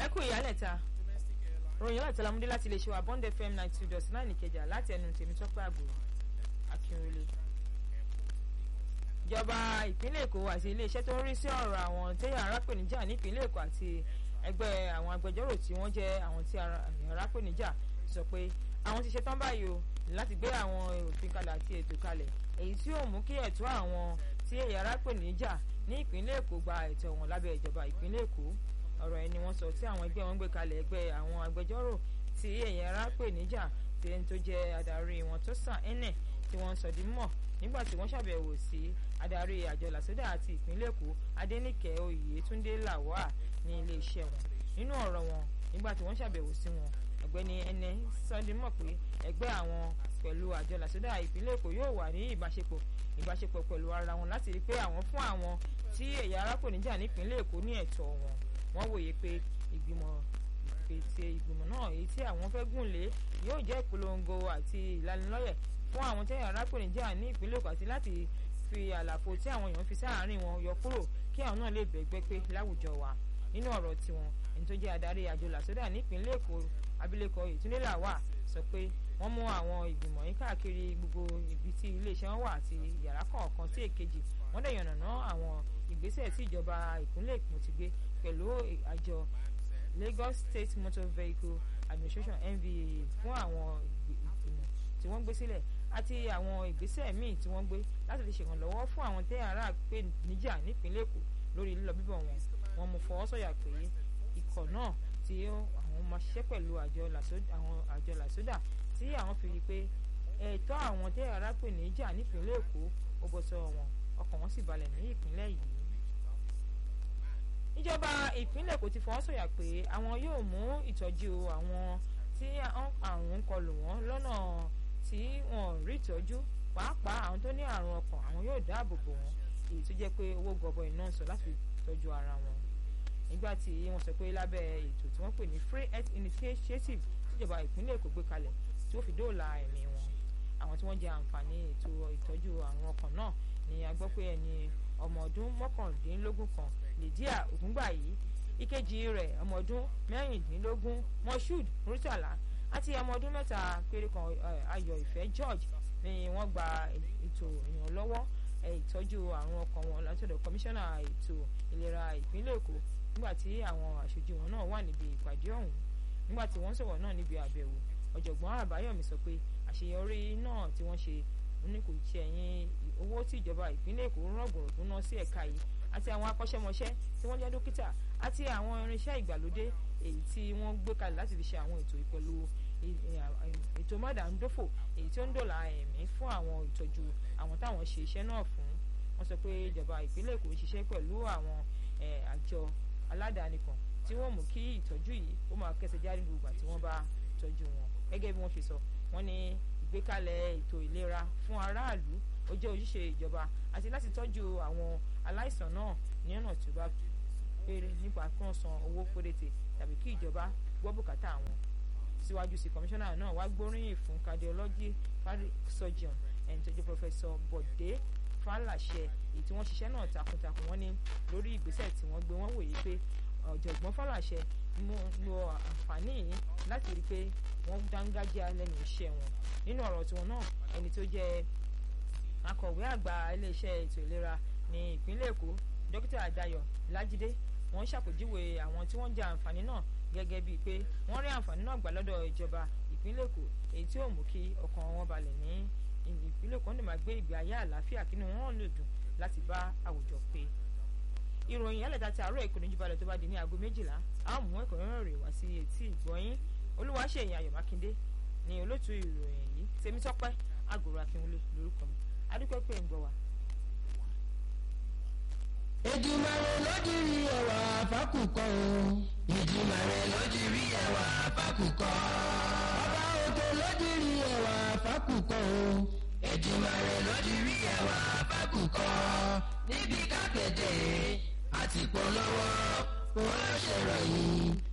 ẹ kú ìyálẹ̀ta ròyìn láti lamúdé láti lè ṣe wa bond fm ninety two dot nine ìkẹjà láti ẹnu tèmítọ́pẹ́ àgbò akínrólé ìjọba ìpínlẹ̀ èkó àti iléeṣẹ́ tó ń rí sí ọ̀rọ̀ àwọn téèyàn arápèníjà nípínlẹ̀ èkó àti ẹgbẹ́ àwọn agbẹjọ́rò tí wọ́n jẹ́ àwọn tí arápèníjà sọ pé àwọn ti ṣetán báyìí o láti gbé àwọn òfin kalẹ̀ àti ètò kalẹ̀ èyí tí yóò mú kí ẹ̀tọ́ àwọn tí èyí arápèníjà ní ìpínlẹ̀ èkó gba ẹ̀tọ́ wọn lábẹ́ ìjọba ìpínlẹ̀ èkó ọ̀rọ̀ ẹni wọ́n sọ tí àwọn ẹgbẹ́ wọn gbé kalẹ̀ ẹgbẹ́ àwọn agbẹjọ́rò tí èyí arápèníjà tí ẹni tó jẹ́ adarí wọn tó sàn ẹnẹ̀ tí wọ́n sọ di mọ̀ nígbà tí wọ́n ṣàbẹ̀wò sí adarí àjọ làsódà àti ìpínlẹ̀ èkó adẹ́nìkẹ́ oyètúndé làwà ní iléeṣẹ́ wọn nínú ọ̀rọ̀ wọn nígbà tí wọ́n ṣàbẹ̀wò sí wọn ọ̀gbẹ́ni ẹnẹ sọdímọ̀ pé ẹgbẹ́ àwọn pẹ̀lú àjọ làsódà ìpínlẹ̀ èkó yóò wà ní ìbáṣepọ̀ ìbáṣepọ̀ pẹ̀lú ara wọn láti rí pé àwọn fún àwọn tí ẹ̀yà arákùnrinjà nípínlẹ̀ èkó ní ẹ̀tọ́ wọn wọ́n wòye pé ìgbìmọ̀ ìpèsè ìgbìmọ̀ náà èyí tí àwọn fẹ́ gùn lé yóò jẹ́ ìpolongo àti ìlanilọ́yẹ̀ fún àwọn tẹ́yà arákùnrinjà ní ìpínlẹ̀ èkó àti láti fi àlàfo tí àwọn èèyàn fi sáàárín wọn yọ kúrò kí àwọn náà lè bẹ̀gbẹ́ pé láwùjọ wa nínú ọ̀rọ̀ tiwọn ẹni tó jẹ́ adarí àjọ làsódà nípínlẹ̀ èkó abilékọ ìtúndé làwà sọ pé wọ́n mú àwọn ìgbìmọ̀ yìí káàkiri gbogbo ibi tí iléeṣẹ́ wọn wà àti yàrá kọ̀ọ̀kan sí èkejì wọ́n dẹ̀ yànnàná àwọn ìgbésẹ̀ tí ìjọba ìpínlẹ̀ èkó ti gbé pẹ̀lú àjọ Lagos State Motor Vehicle Administration NVA fún àwọn ìgbìmọ̀ tí wọ́n gbé sílẹ̀ àti àwọn ìgbésẹ̀ míì tí wọ́n gbé láti fi ṣèrànlọ́wọ́ fún àwọn tẹ́ ara pé níjà nípínlẹ̀ èkó lórí lílọ bíbọ̀ wọn wọ́n mú fọwọ́ sọ̀yà pé ikọ̀ náà tí àwọn máa ṣiṣẹ́ pẹ̀lú àjọ làsódà tí àwọn fi rí pé ẹ̀tọ́ àwọn tẹ́ ara pè níjà nípínlẹ̀ èkó ó bọ́ sọ wọn ọkàn wọn sì balẹ̀ ní ìpínlẹ̀ yìí ìjọba ìpínlẹ̀ èkó ti fọwọ́ sọ̀yà pé àwọn yóò mú ìtọ́jú àwọn tí àrùn kọlù wọn lọ́nà tí wọn rí ìtọ́jú pàápàá àwọn tó ní àrùn ọkàn àwọn yóò dáàbò bò wọn èyí tó jẹ́ pé owó gọbọi náà sọ láti tọ́jú ara wọn nígbà tí wọ́n sọ pé lábẹ́ ètò tí wọ́n pè ní free health initiative tíjọba ìpínlẹ̀ èkó gbé kalẹ̀ tí ó fi dóòlà ẹ̀mí wọn àwọn tí wọ́n jẹ àǹfààní ètò ìtọ́jú àrùn ọkàn náà ni a gbọ́ pé ẹni ọmọ ọdún mọ́kàndínlógún kan lydia ògúngbàyí ìkejì rẹ̀ ọmọ ọdún mẹ́rìndínlógún moshood murtala àti ọmọ ọdún mẹ́ta péré kan ayọ̀ ìfẹ́ george ni wọ́n gba ètò ìrànlọ́wọ́ ìtọ́jú àrùn ọkàn wọn látọ̀dọ̀ kọmíṣánná ètò ìlera ìpínlẹ̀ èkó nígbà tí àwọn aṣojú wọn náà wà níbi ìpàdé ọ̀hún nígbà tí wọ́n sọ̀rọ̀ náà níbi àbẹ̀wò ọ̀jọ̀gbọ́n àbáyọ̀mí sọ pé àṣeyọrí náà tí wọ́n ṣe ní kò ṣe ẹ̀yìn owó tí ìjọba ìpínlẹ̀ èkó rọ̀gbọ̀rọ̀gbọ̀n náà sí ẹ̀ka yìí àti àwọn akọ́ṣẹ́mọṣẹ́ tí wọ́n jẹ́ dókítà àti àwọn irinṣẹ́ ìgbàlódé èyí tí wọ́n gbé kalẹ̀ láti fi ṣe àwọn ètò ìpẹ̀lú ètò mọ́dàndófò èyí tí ó ń dọ̀là ẹ̀mí fún àwọn ìtọ́jú àwọn táwọn ṣe iṣẹ́ náà fún wọ́n sọ pé ìjọba ìpínlẹ̀ èkó ń ṣiṣẹ́ pẹ̀lú àwọn àjọ aládàáni kan tí wọ́n mú kí ìtọ́jú yìí ó máa kẹsẹ̀ jáde gbogbo àti wọ́n bá tọ́jú wọn gẹ́gẹ́ bí wọ́n ṣe sọ wọ́n ní ìgbékalẹ̀ ètò ìlera fún aráàlú ó jẹ́ ojúṣe ìjọba àti láti tọ́jú àwọn aláìsàn náà ní ọ̀nà tí ó bá péré nípa kí wọ́n san owó péréte tàbí kí ìjọba gbọ́ bùkátà wọn síwájú sí kọmíṣánná náà wá gbóríyìn fún cardiology surgeon ẹni tó jẹ́ pọfẹsọ bọ̀dé fàlàṣẹ èyí tí wọ́n ṣiṣẹ́ náà takuntakun wọ́n ní lórí ìgbésẹ̀ tí wọ́n gbé wọ́n wòye pé ọ̀jọ̀gbọ́n fàlàṣẹ lo àǹfààní yìí láti rí i pé wọ́n dángájá lẹ́nu iṣẹ́ wọn nínú ọ̀rọ̀ tiwọn náà ẹni tó jẹ́ akọ̀wé àgbà iléeṣẹ́ ètò ìlera ní ìpínlẹ̀ èkó dókítà àdàyọ̀ lájídé wọ́n ṣàpèjúwe àwọn tí wọ́n jẹ àǹfààní náà gẹ́gẹ́ bíi pé wọ́n rí àǹfààní náà gbà lọ́dọ̀ ìjọba ìpínlẹ̀ èkó èyí tí ó mú kí ọkàn wọn balẹ̀ ní ìpínlẹ̀ èkó ní máa gbé ìgbé ayé àlàáfíà kí ni wọ́n lè dùn láti bá àwùjọ pé ìròyìn yálẹ̀ta ti àárọ̀ èkó níjú balẹ̀ tó bá di ní aago méjìlá a ó mú ẹ̀kọ́ rẹ̀ rè wá sí etí ìgbọ́yín olúwaṣeyìn ayọ̀ mákindé ní olóòtú ìròyìn yìí tèmítọ́pẹ́ àgòrò akínwulẹ̀ lórúkọ mi adúpẹ́ pé ń gbọ́ wa. Èdùmàrè lójúrí ẹwà fákùkọ o. Èdùmàrè lójúrí ẹwà fákùkọ. Ọba òkè lójúrí ẹwà fákùkọ o. Èdùmàrè lójúrí ẹwà fákùkọ. Níbi kápẹ́tẹ̀ àti polówó kò ṣèròyìn